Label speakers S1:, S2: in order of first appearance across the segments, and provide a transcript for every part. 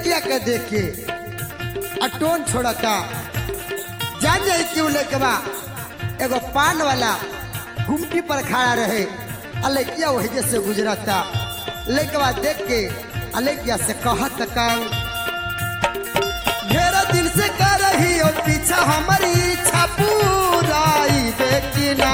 S1: लड़किया के देख के आ टोन छोड़ता जान जाई क्यों लेके बा एगो पान वाला गुमटी पर खड़ा रहे आ लड़किया वही जैसे गुजरता लेके बा देख के आ लड़किया से कहत का ढेर दिन से कर रही हो पीछा हमारी इच्छा पूराई बेटी ना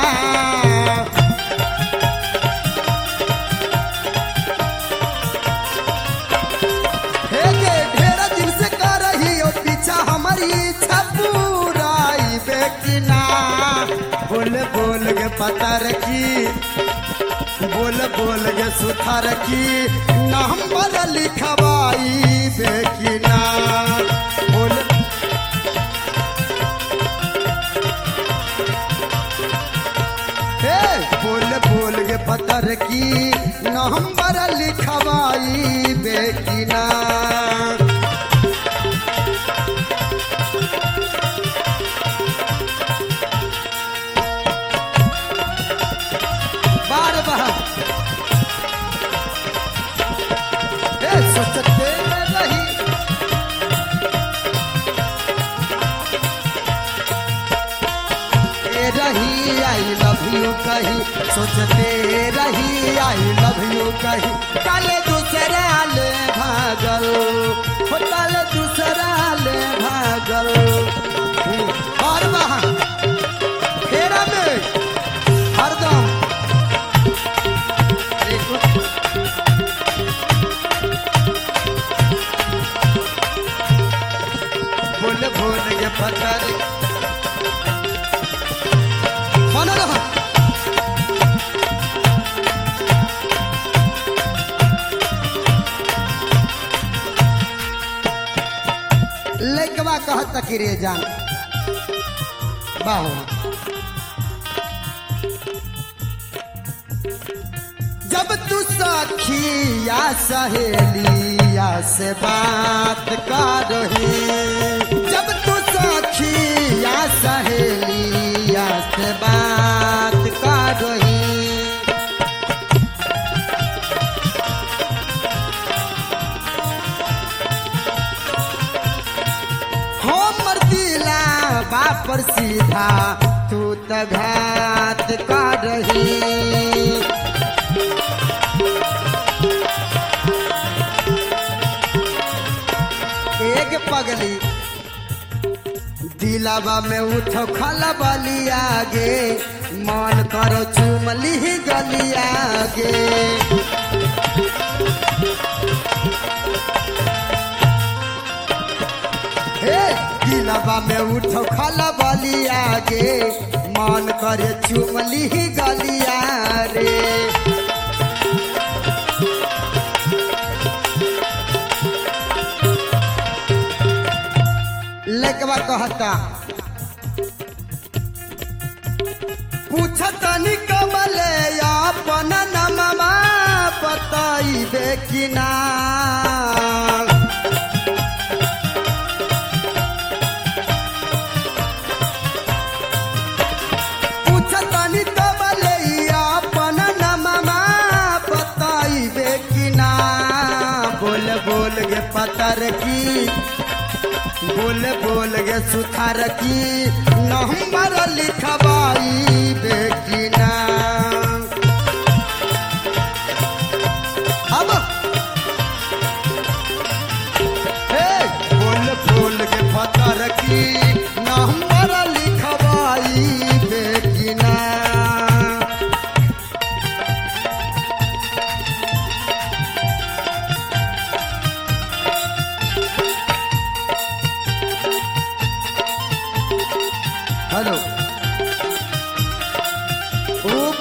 S1: हे गे ढेर दिन से कर रही हो पीछा हमारी इच्छा पूराई बेटी ना बोल बोल के पता रखी बोल बोल के सुथा रखी नंबर लिखवाई बेकिना बोल हे बोल बोल के पता रखी नंबर लिखवाई बेकिना बार बार ए सोचते रही ए रही आई लव यू कही सोचते रही आई लव यू कही काले दूसरा ले भागल हो काले दूसरा ले भागल और वहाँ फेरा में हरदम बोल बोल के पत्थर मन रहा लेकवा कहत कि रे जान बाहो जब तू सखी या सहेली या से बात कर रही जब तू सखी या सहेली या से बात कर रही हमर दिला बापर सीधा तू त घात कर रही एक पगली दिलावा में उठो खला बली आगे मन करो चुमली गली आगे हे दिलावा में उठो खला बली आगे मन करे चुमली गलिया रे लेकवा कहता पूछत निकमले अपन नमवा बताइबे कि ना पूछत निकमले अपन नमवा बताइबे कि ना बोल बोल गे पतर की बोल बोल गे सुथार की नंबर लिखवाई बेकिना अब हे बोल बोल गे पतर की नंबर लिखवाई बेकिना हेलो ओ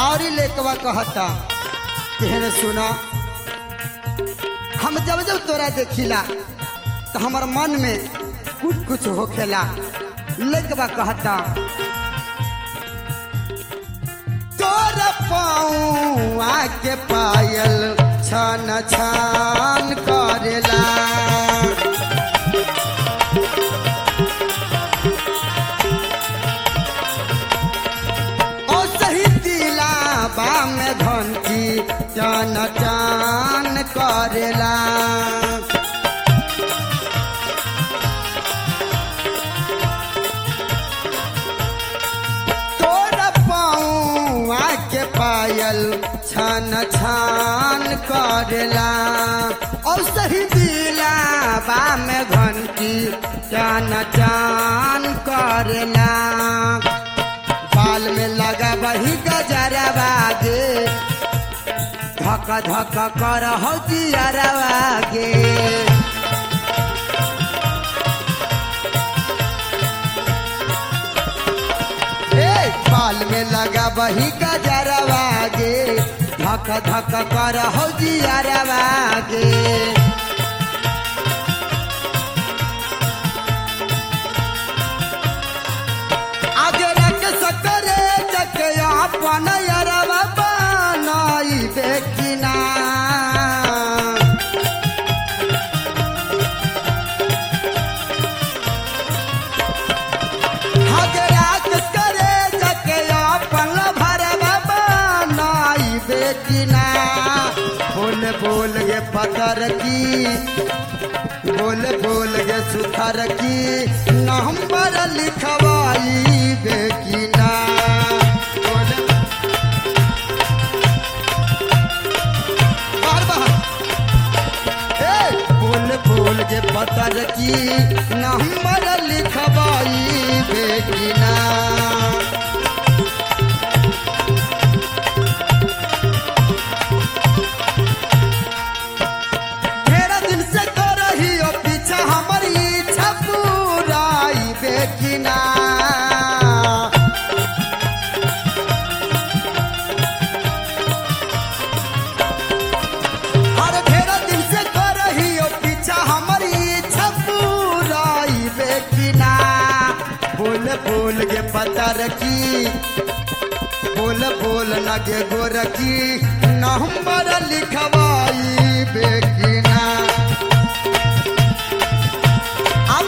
S1: और ही लेकवा कहता कहने सुना हम जब जब तोरा देखिला तो हमार मन में कुछ कुछ होखेला लेकवा कहता तोरा पाऊँ आके पायल छन छान करेला ओ सही दिला बा में घंटी चान चान करेला तोरा पाऊँ आके पायल छान छान करेला और सही दिला बा में घंटी चान चान करेला बाल में लगा वही गजरा बागे धक धक कर हो दियरवागे ए बाल में लगा वही गजरवागे धक धक कर हो दियरवागे आगे रख सकरे जकया अपन यरवा बनाई बेकिना आगे रख करे जकया अपन भरवा बनाई बेकिना बोल बोल ये पतर की बोल बोल गे सुथर की नंबर लिखवाई बेकिना बोल बार बार ए बोल बोल गे पतर की नंबर लिखवाई बेकिना ढेरा दिन से तो रही हो पीछा हमारी इच्छा पूराई बेकिना हर ढेरा दिन से तो रही हो पीछा हमारी इच्छा पूराई बेकिना बोल बोल गे पता रखी बोल बोल न गे गोरखी नंबर लिखवाई बेकिना अब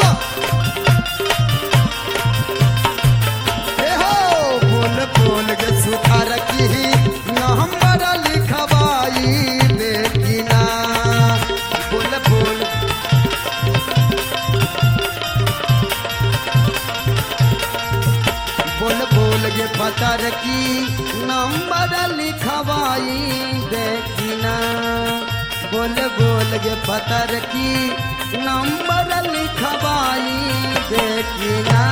S1: ए हो बोल बोल गे सुथार की नंबर लिखवाई बेकिना बोल बोल बोल बोल गे पतर की नंबर लिखवाई देखना बोल बोल गे पतर की नंबर लिखवाई देखना